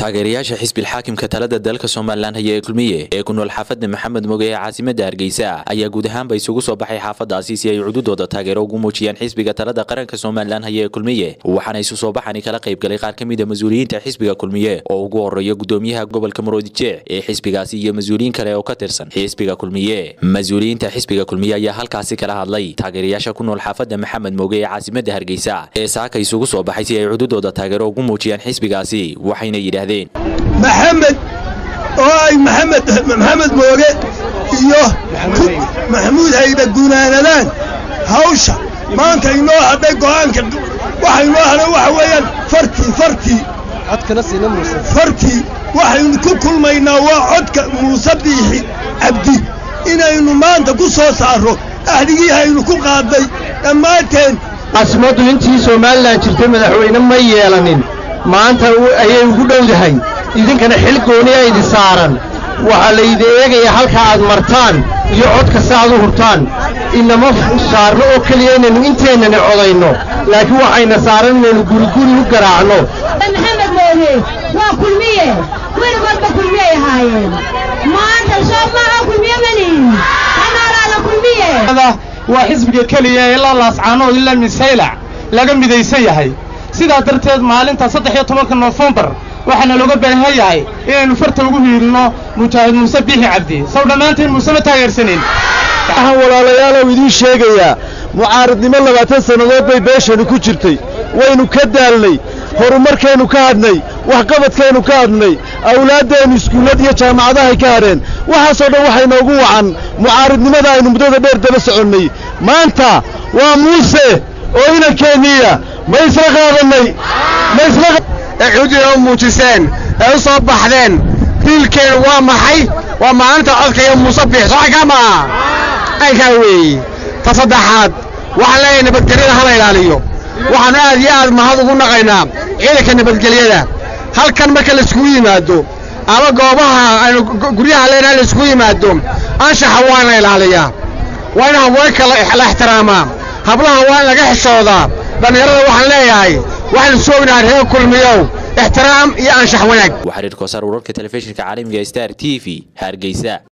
taageerayaasha xisbilxaakimka talada dalka somalilan haya ee kulmiye ee ku nool xaafada maxamed moge ee caasimada hargeysa ayaa guud ahaanba isugu soo baxay xaafadaasi si ay cududooda taageero ugu muujiyaan xisbiga talada qaranka somalilan haya ee kulmiye waxaana isu soo baxani kala qayb galay qaar ka mida mas-uuliyiinta xisbiga kulmiye oo ugu horeeya gudoomiyaha gobolka maroodijeec ee xisbigaasi iyo mas-uuliyiin kale oo ka tirsan xisbiga kulmiye mas-uuliyiinta xisbiga kulmiye ayaa halkaasi kala hadlay taageerayaasha ku nool xaafada maxamed moge ee caasimada hargeysa ee saaka isugu soo baxay si ay cududooda taageero ugu muujiyaan xisbigaasi waxayna yidhaahdeen maxamed oo ay maxamed maxamed mooge iyo maxamuud hayba gunaanadaan hawsha maanta inoo hadhay go'aanka waxa inoo hadhay waxa weeyaan fartii fartii fartii waxaynu ku kulmaynaa waa codka muuse biixi cabdi inaynu maanta ku soo saarro ahdigii haynu ku qaadday dhammaanteen caasimadu intii somalilan jirtay madaxweyne ma yeelanin maanta ayay ugu dhowdahay idinkana xil gooniya idi saaran waxaa laydi eegayaa halka aad martaan iyo codka saaad u hurtaan inama saarno oo keliya inaynu inteennani codayno laakiin waxayna saaran inaynu guriguri u garaacno maxamed mooge waa kulmiye weligoodba kulmiyey ahaayeen maanta soo maaha kulmiye manihin kanaalaala kulmiye waa xisbiga keliya ee ilaa laascaanood ilaa misaylac laga midaysan yahay sidaa darteed maalinta saddex iyo tobanka noofembar waxaana looga baahan yahay inaynu farta ugu hiidhno mujaahid muuse biixi cabdi saw dhammaantiin muuse ma taageersanin waxaan walaalayaalow idiin sheegayaa mucaaradnimo labaatan sannadood bay beeshani ku jirtay waynu ka daalnay horumarkaynu ka hadhnay waxqabadkaynu ka hadhnay awlaaddeennu iskuullad iyo jaamacadahay ka hadheen waxaasoo dhan waxay noogu wacan mucaaradnimada aynu muddada dheer daba soconnay maanta waa muuse oo inankeeniya ma isla qaadannay ma isla ee xududa u muujiseen ee u soo baxdeen diilkeenu waa maxay waa maalinta codka iyo muuse biix socankaa maaha aynkaa weeye ta saddexaad waxaan leeyahay nabadgelyada hala ilaaliyo waxaannu aad iyo aad mahad ugu naqaynaa ciidanka nabadgelyada halkan marka laiskugu yimaado ama goobaha aynu guryaha leenahay laiskugu yimaado anshaxa waa in la ilaaliyaa waa in haweenka la ixtiraamaa hablaha waa in laga xishoodaa dhallinyarada waxaan leeyahay waxaynu soognahay reer kulmiyow ixtiraam iyo anshax wanaag waxaa reer koosaar wararka telefishinka caalamiga star t v hargeysa